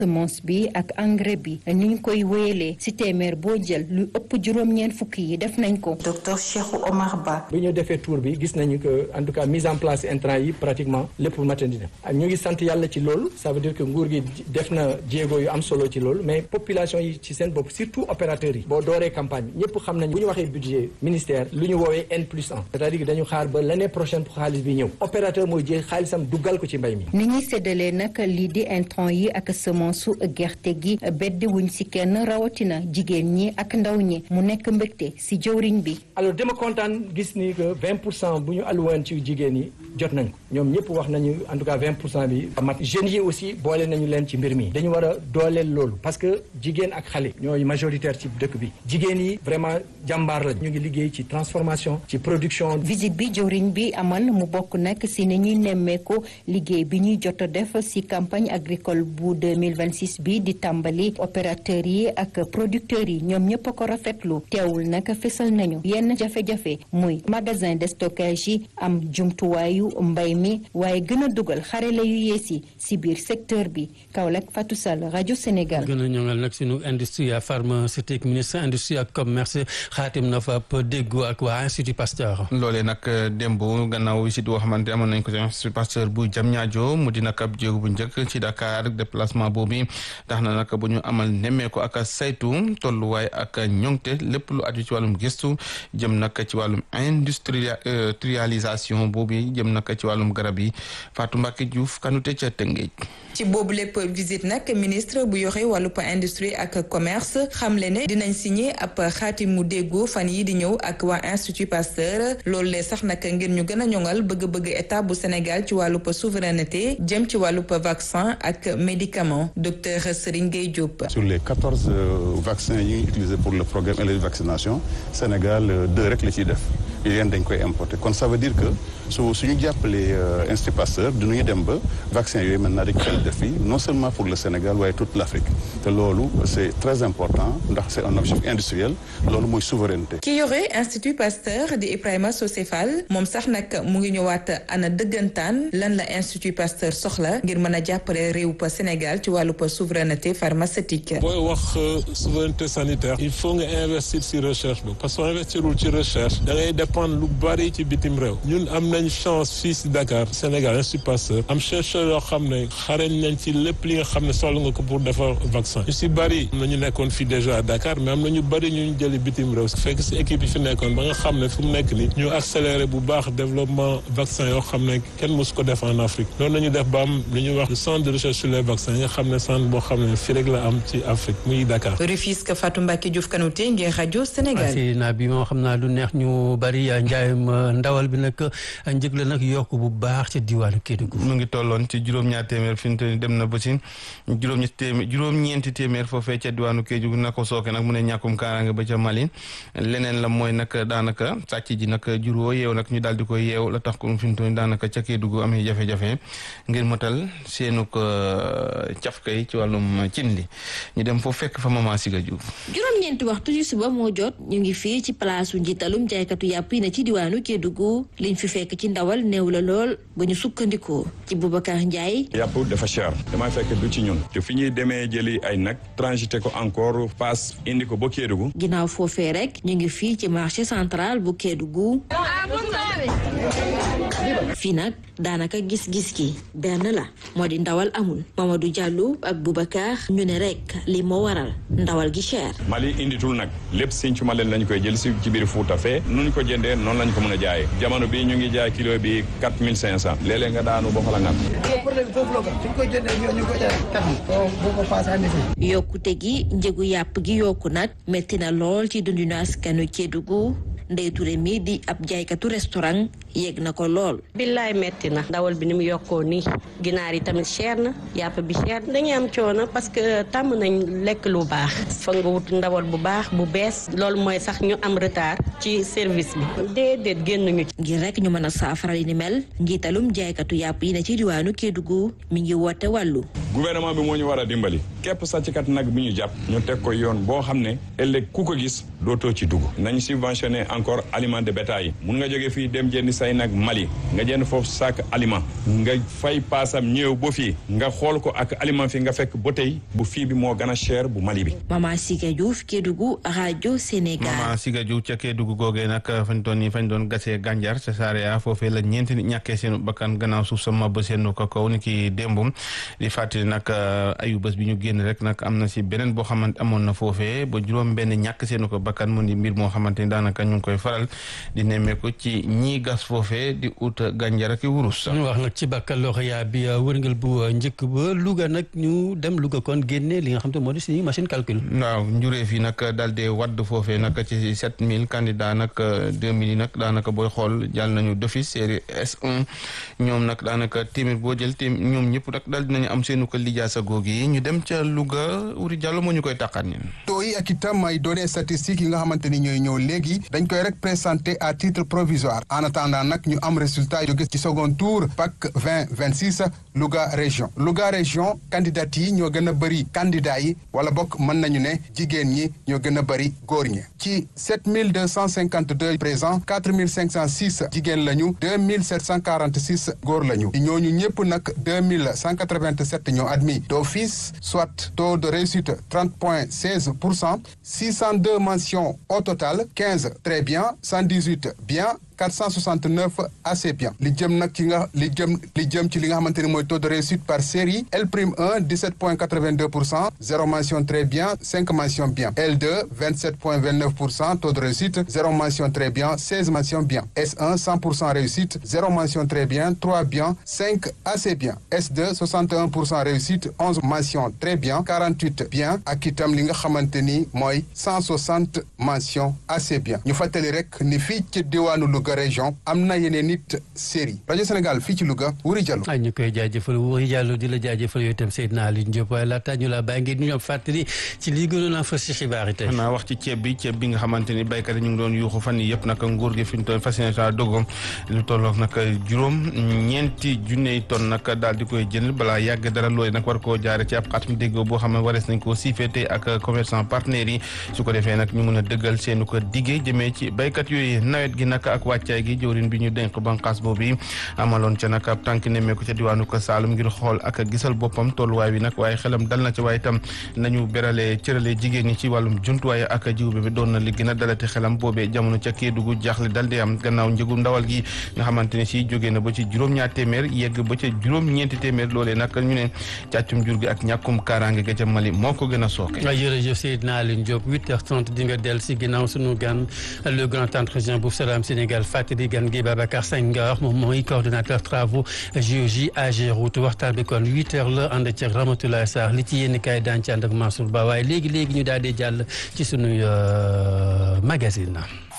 semence bi ak engrais bi ni ñu koy wéyalee ci téeméer boo jël lu ëpp juróom-ñeent fukki yi def nañ ko. docteur Cheikh Omar Ba. bi ñu defee tour bi gis nañu que en tout cas mise en place intrant yi pratiquement lépp matandi na ñu ngi sant yàlla ci loolu ça veut dire que nguur gi def na jéego yu am solo ci loolu mais population yi ci seen bopp surtout opérateurs yi. boo dooree campagne bi ñëpp xam nañ bu ñu waxee budget ministère lu ñu woowee N plus 1 c'est-à-dire que dañu xaar ba l'année prochaine pour xaalis bi ñëw opérateur mooy jël xaalisam duggal ko ci mbay mi. ni ñuy séddalee nag lii di intrant yi ak semence su gerte gi beddi wuñ ci kenn rawatina jigéen ñi ak ndaw ñi mu nekk mbégte ci jëwriñ bi. alors dama kontaan gis ni que 20 pour cent bu ñu alluwoon ci jigéen yi jot nañ ko ñoom ñëpp wax nañu en tout cas 20 pour cent bi mat jeunes yi aussi boole nañu leen ci mbir mi dañu war a dooleel loolu parce que jigéen ak xale ñooy majoritaire ci dëkk bi jigéen yi vraiment jàmbaar la ñu ngi liggéey ci transformation ci production. visite bi jëwriñ bi amal mu bokk nag ci ni ñuy nemmeeku liggéey bi ñuy jot a def ci campagne agricole bu 2026 bi di tàmbali opérateurs yi ak producteurs yi ñoom ñëpp a ko rafetlu teewul nag fesal nañu yenn jafe-jafe muy magasin de stockage yi am jumtuwaayu mbay mi waaye gën a dugal xarale yu yees yi ci biir secteur bi Kaolack Fatou Sall rajo Sénégal. gën a ñoŋal nag sunu industrie pharmaceutique ministre industrie ak commerce xaatim na fa déggoo ak waa institut Pasteur. loolee nag démb gannaaw visite boo xamante amoon nañ ko ci institut Pasteur bu Diamniadio mu di nag ab jéego bu njëkk ci Dakar déplacement boobu tax na nag bu ñu amal nemmeeku ak saytu tolluwaay ak ñoŋte lépp lu aju ci wàllum gëstu jëm nag ci wàllum industrialisation boobu jëm nag ci wàllum garab yi Fatou Mbacke Diouf kanute ca Tëngéej. ci boobu lépp visite nag ministre bu yore wàllub industrie ak commerce xamle ne dinañ signé ab xaatimu déggoo fan yi di ñëw ak waa institut Pasteur loolu lee sax nag ngir ñu gën a ñoŋal bëgg-bëgg état bu Sénégal ci wàllub souveraineté jëm ci wàllub vaccin ak médicament docteur Serigne Gueye Diop. sur les quatorze vaccins yi ñuy utilisé pour le programme et la vaccination Sénégal deux rek la ciy def yéen dañ koy importer kon ça veut dire que su suñu jàppalee institut Pasteur dinañu dem ba vaccin yooyu maintenant dañ koy def fii non seulement pour le Sénégal waaye toute l'Afrique te loolu c'est très important ndax c'est un objectif industriel loolu mooy souveraineté. ki yore institut Pasteur di Ibrahima Socé Fall moom sax nag mu ngi ñëwaat ana dëggantaan lan la institut Pasteur soxla ngir mën a jàppale réew pa Sénégal ci wàllu pa souveraineté pharmaceutique. booy wax souveraineté sanitaire il faut nga investir ci recherche bi parce que soo investirul ci recherche da ngay dépendre lu bari ci bitim réew ñun am nañ chance fii ci Dakar Sénégal institut Pasteur am chercheur yoo xam ne xarañ nañ ci lépp li nga xam ne soxla nga ko pour defar vaccin ñu ci bari am na ñu nekkoon fii déjà à Dakar mais am na ñu bari ñu jëli bitim réew fekk ci équipe yi fi nekkoon ba nga xam ne fu mu nekk ni ñu accélérer bu baax développement vaccin yoo xam ne kenn mosu ko def en Afrique loolu nañu def ba am lu ñuy wax le centre de recherche sur les vaccins nga xam ne centre boo xam ne fii rek la am ci Afrique muy Dakar. Rufisque Fatou Mbacke Diouf Kanouté ngir rajo Sénégal. si naa bi moo xam naa lu neex ñu bari njaayum ndawal bi nag njëg la nag yokk bu baax ca diwaanu Kédougou. mu ngi tolloon ci juróom-ñaar téeméer fi mu toll dem na ba ci juróom-ñetti téeméer juróom-ñeenti téeméer foofee ca diwaanu Kédougou na ko sooke nag mu ne ñàkkum kaaraange ba ca Mali leneen la mooy nag daanaka sàcc ji nag juróo yeew nag ñu daal di koy yeew la tax ko fi mu toll daanaka ca Kédougou amee jafe-jafe ngir motal seenu ko cafka yi ci wàllum cin li ñu dem foofu fekk fa Mama Siga Diouf. juróom-ñeenti waxtu ci suba moo jot ñu ngi fii ci palaasu njiitalum jaaykatu yàpp yi na ci diwaanu Kédougou liñ fi fekk ci ndawal néew la lool ba ñu sukkandikoo ci Boubacar Ndiaye. yàpp dafa cher damay fekk du ci ñun te fi ñuy demee jëli ay nag transité ko encore paas indi ko ba Kédougou. ginnaaw foofee rek ñu ngi fii ci marché central bu Kédougou. fii nag daanaka gis-gis ki benn la moo di ndawal amul Mamadou Diallo ak Boubacar ñu ne rek li moo waral ndawal gi cher. Mali inditul nag lépp Sinthiou Malem lañ koy jël si ci biir Fouta fee nu ñu ko jëndee noonu lañ ko mën a jaayee jamono bi ñu ngi jaay kilo bi quatre mille cinq cent léeg-léeg nga daanu ba fa la ngat. yokkute gi njëgu yàpp gi yokku nag metti na lool ci dundinu askanu Kédougou Ndeye Touré mi di ab jaaykatu restaurant yegg na ko lool. billaay metti na ndawal bi ni mu yokkoo nii ginaar yi tamit cher na yàpp bi cher dañuy am coono parce que tàmm nañ lekk lu baax fa nga wut ndawal bu baax bu bees loolu mooy sax ñu am retard ci service bi déedéet génn ñu ci. ngir rek ñu mën a saafara li ni mel njiitalum jaaykatu yàpp yi na ci diwaanu Kédougou mi ngi woote wàllu. gouvernement bi moo ñu war a dimbali képp sàcckat nag bi ñu jàpp ñu teg ko yoon boo xam ne ëllëg ku ko gis dootoo ci dugg nañ subventionné encore aliment de bétail mun nga jóge fii dem jëndi say nag Mali nga jënd foofu sac aliment nga fay paasam ñëw ba fii nga xool ko ak aliment fi nga fekk ba tey bu fii bi moo gën a cher bu Mali bi. Mama Siga Diouf Kédougou rajo Sénégal. Mama Siga Diouf ca Kédougou googee nag fañ doon fañ doon gasee gànjar ca Saarea foofee la ñeenti nit ñàkkee seenu bakkan gannaaw suuf sama ba seenu ko kaw ni ki démbum di fàttali nag ayu bés bi ñu génn rek nag am na si beneen boo xamante amoon na foofee ba juróom benn ñàkk seenu ko bakkan mu di mbir moo xamante ni daanaka ñu ngi koy faral di nemmeeku ci ñii gas foofee di ut gànjar ak wurus. ñu wax nag ci baccalauréat bi wërngal bu njëkk ba Louga nag ñu dem Louga kon génne li nga xam te moo di suñu machine calcul. waaw njuree fi nag daal di wadd foofee nag ci sept mille candidats nag deux mille yi nag daanaka booy xool jàll nañu d'office série S1 ñoom nag daanaka téeméer boo jël téeméer ñoom ñëpp nag daal dinañu am seenu ko lijaasa googu yi ñu dem ca Louga Wuri Diallo moo ñu koy taqaat ñun. taux yi ak itam ay données statistiques yi nga xamante ni ñooy ñëw léegi dañ koy rek présenté à titre provisoire en attendant nag ñu am résultat jóge ci second tour PAC 20 26 Louga région Louga région candidat yi ñoo gën a bëri candidat yi wala bokk mën nañu ne jigéen ñi ñoo gën a bëri góor ñi ci 7252 présents 4506 jigéen lañu 2746 góor lañu ñooñu ñëpp nag 2187 ñoo admis d'office soit taux de réussite 30 point 16 pour cent 602 mentions au total 15 très bien 118 bien 469 assez bien li jëm nag ci nga li jëm li jëm ci li nga xamante ni mooy taux de réussite par série L prime 1 17 point 82 pour cent zéro mention très bien 5 mentions bien L2 27 point 29 pour cent taux de réussite zéro mention très bien 16 mentions bien S1 100 pour cent réussite zéro mention très bien 3 bien 5 assez bien S2 61 pour cent réussite 11 mentions très bien 48 bien ak itam li nga xamante ni mooy 160 mentions assez bien ñu fàttali rek ni fii ci diwaanu Louga région am na yeneen nit série rajo Sénégal fii ci Louga Wuri Diallo ay ñu koy jaajëfal Wuri Diallo di la jaajëfal yooyu itam Seydina Aliou Diop waaye laata ñu la bàyyi ngeen ñu ñoom fàttali ci lii gënoon a fës ci xibaar yi tey xanaa wax ci ceeb bi ceeb bi nga xamante ni béykat yi ñu ngi doon yuuxu fan yi yëpp nag nguur gi fi ñu toll fas yéene dogo lu tolloog nag juróom ñeenti junney tonn nag daal di koy jënd balaa yàgg dara looy nag war koo jaare ci ab xaatim déggoo boo xam ne warees nañ koo siifeete ak commerçant partenaires yi su ko defee nag ñu mën a dëggal seenu ko diggee jëmee ci béykat yooyu nawet gi nag ak wàccaay gi jëwrin bi ñu dénk banqaas boobu amaloon ca nag ab tànk nemmeeku ca diwaanu ko Saalum ngir xool ak gisal boppam tolluwaay wi nag waaye xelam dal na ci waaye itam nañu berale cërale jigéen ñi ci wàllum jumtuwaay ak jiw bi doon na li gën a dalati xelam boobee jamono ca Kédougou jaaxle dal di am gannaaw njëgu ndawal gi nga xamante ne si jógee na ba ci juróom-ñaar téeméer yegg ba ca juróom-ñeenti téeméer loolee nag ñu ne càccum jur gi ak ñàkkum kaaraange ga ca Mali moo ko gën a sooke jërëjëf Seydina Aline Diop 8h30 di nga del si ginnaaw sunu gan le grand entretien bu Salam Sénégal fàttali gan gi Babacar Senghor moom mooy coordonnateur travaux géologie AGEROUTE waxtaan bi kon 8h la ànd ci Ramatoulaye Sarr li ci yéen kaay daan ci ànd ak Mansour Ba waaye léegi léegi ñu daal di jàll ci sunu magazine